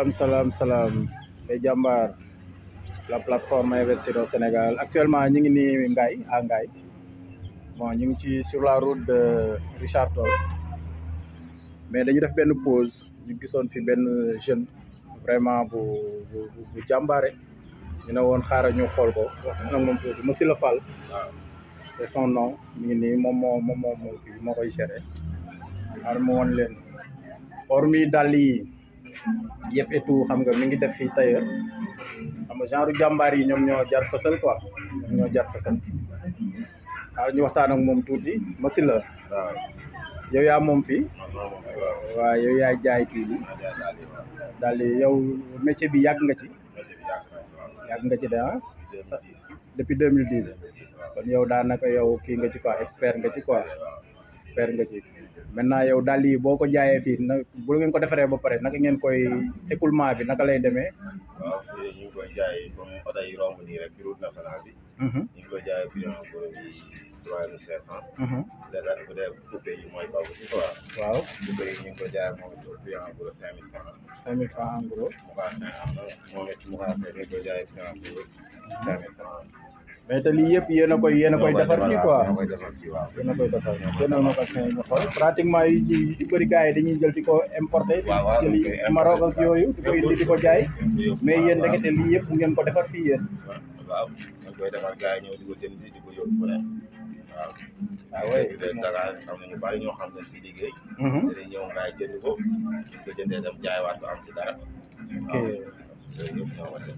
salaam salaam salaam les jàmbaar la plateforme investir au Sénégal actuellement ñu ngi nii Ngaye à Ngaye bon ñu ngi ci sur la route de Richard Toll mais dañu def benn pause ñu gisoon fi benn jeune vraiment bu bu bu jàmbaare ñu ne woon xaaral ñu xool ko wax nag moom tuuti Monsieur Le Fall c'est son nom mi ngi nii moom moo moom moo moo kii moo koy géré xaaral ma woon leen hormis dàll yi yëpp et tout xam nga mi ngi def fii tailleur xam nga genre jàmbaar yi ñoom ñoo jar fësal quoi ñoom ñoo jar fësal xaaral ñu waxtaan ak moom tuuti Monsieur la waaw yow yaa moom fii waaw waaw yow yaa jaay kii bi daal di yow métier bi yàgg nga ci yàgg nga ci de ah depuis 2010 kon yow daanaka yow kii nga ci quoi expert nga ci quoi expert nga ci maintenant yow daal yi boo ko jaayee fii na bu ngeen ko defaree ba pare naka ngeen koy écoulement bi naka lay demee. waaw fii ñu ngi koy jaay comme oto yi romb nii rek ci route nationale bi ñu ngi koy jaay prix en gros bi trois mille cinq cent léegi bu dee coupé yi mooy baw si quoi waaw coupé yi ñu ngi koy jaay moom it prix en gros cinq mille francs cinq mille francs en gros mocassin am na moom it mocassin ñu ngi koy jaay prix en gros cinq mille francs mais te lii yëpp yéen a koy yéen a koy defar fii quoi ñoo koy defar fii waaw yéen a koy defar jëndal ma ko cinq ñu xool pratiquement yi ci di bëri gars yi dañuy jël di ko importé di waaw waaw jëli dañ koy Maroc ak importé. yooyu di ko indi di ko jaay mais yéen waaw ndekete lii yëpp ngeen ko defar fii yéen waaw dañ koy defar gars yi ñëw di ko jënd di ko yóbbu fu ne waaw ah oui de Dakar xam nañu bari ñoo xam ne ci liggéey Mhm. dañuy ñëw ngaay jënd ko ñu ko jëndee dem jaaywaat ko am ci dara ok yooyu yëpp ñoo ko def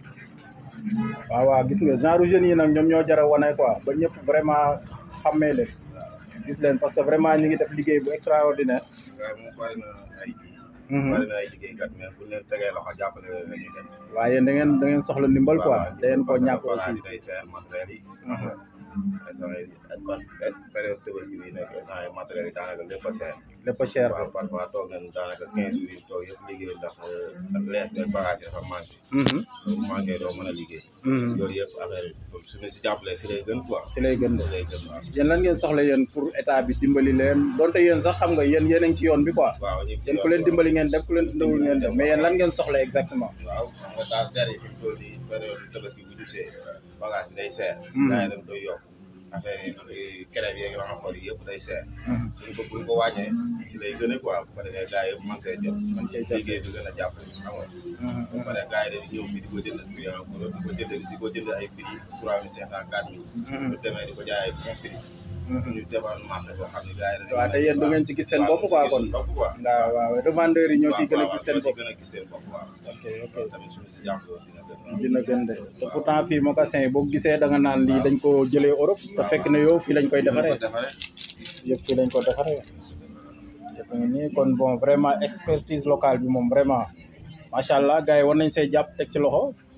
waaw waaw gis nga genre jeunes yi nag ñoom ñoo jar a wane quoi ba ñëpp vraiment xàmmee leen gis leen parce que vraiment ñu ngi def liggéey bu extraordinaire ngaay moom bari na ay Mhm. bari na ay liggéeykat mais bu leen tegee loxo jàppale leen la ñuy dem waaye yéen da ngeen da ngeen soxla ndimbal quoi waaw, da ngeen ko ñàkk bagage aussi yi day seer matériel yi Mhm. instant yi ak kon période tabaski bi nekk instant yi matériel yi daanaka lépp a seer lépp a cher waaw parfois toog nañ daanaka quinze jours yi toog yëpp liggéey ndax ndax lees beeg bagage yi dafa manqué Mhm. bu manqué doo mën a liggéey Mhm. yooyu yëpp affaire yi comme su ñu si jàppalee si lay gën quoi ci lay gën de si lay gën waaw yéen lan ngeen soxla yéen pour état bi dimbali leen donte yéen sax xam nga yéen yéen a ngi ci yoon bi quoi waaw ñu ngi si yéen ku yoon leen bi, dimbali ngeen def ku leen dimbali ngeen def mais yéen lan ngeen soxla exactement waaw xam nga daal der yi fi mu toll nii période tabaski bu jubsee bagage bi day seer Mhm. gars yi dañ koy yokk affaire yi crève yeeg renfort yi yëpp day seer Mhm. buñ ko buñ ko wàññee si lay gën a quoi bu ko defee gars yëpp mën see jot mën cee jot. liggéey bi gën a jàpp xam nga Mhm. ba pare gars yi dañuy ñëw fii di ko jënd prix en gros di ko jënd di ko jënd ay prix trois mille cinq cent quatre mille Mhm. bu demee di ko jaay ay bon prix Mhm. ñu defar marché boo xam ne gars yi dañuy waaw te yéen du ngeen ci gis seen bopp quoi kon bopp quoi waaw waaw revendeurs yi ñoo ciy gën a gis seen bopp gën a gis seen bopp waaw ok ok loolu tamit suñu si jàppaloo dina gën a dina gën de te pourtant fii mocassin yi boo gisee da nga naan lii dañ ko jëlee Europe te fekk na yow fii lañ koy defaree defaree yëpp fii lañ ko defaree yëpp ngi nii kon bon vraiment expertise locale bi moom vraiment macha allah gars yi war nañ see jàpp teg ci loxo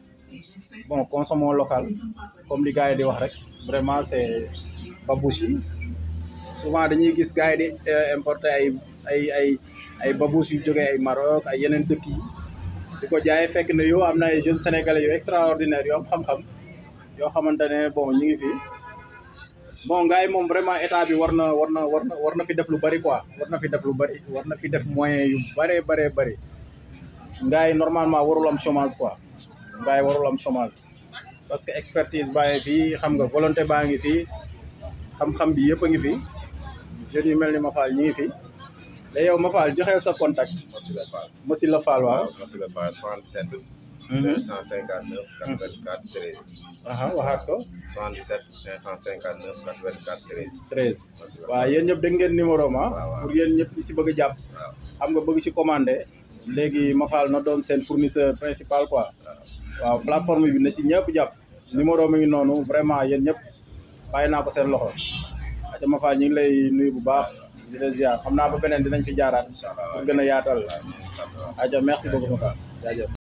bon consommons local comme li gars yi di wax rek vraiment c'est babouche yi souvent dañuy gis gars yi di euh, importer ay ay ay ay babouche yu jógee ay Maroc ay yeneen dëkk yi di ko jaayee fekk ne yow am na ay jeunes sénégalais yu extraordinaire yoo am xam-xam yoo xamante ne bon ñu ngi fi bon gars yi moom vraiment état bi war na war na war na war na fi def lu bari quoi war na fi def lu bari war na fi def moyen yu bëree bëree bëri gars yi normalement warul am chômage quoi gars yi warul am chômage parce que expertise baa ngi fii xam nga volonté baa ngi fii xam-xam bi yëpp a ngi fi jeunes yu mel ni Mafal ñu ngi fi te yow Mafal joxeel sa contact Massi la Fall Massi la Fall waaw waaw Massi la Fall 77 Mhm. 559 84 13 aha waxaat ko 77 559 84 13 treize Massi la waaw Fall yéen ñëpp dégg ngeen numéro ma waaw, waaw. pour yéen ñëpp ñi si bëgg a jàpp waaw xam nga bëgg ci commandé léegi Mafal na doon seen fournisseur principal quoi waaw waaw plateforme bi na si ñëpp jàpp numéro mi ngi noonu vraiment yéen ñëpp bàyyi naa ko seen loxo aca Mafal ñu ngi lay nuyu bu baax di la ziar xam naa ba beneen dinañ fi jaaraat incha allah pour gën a yaatal waaw ñu ngi sant waaw. aca merci beaucoup Mafal jaajëf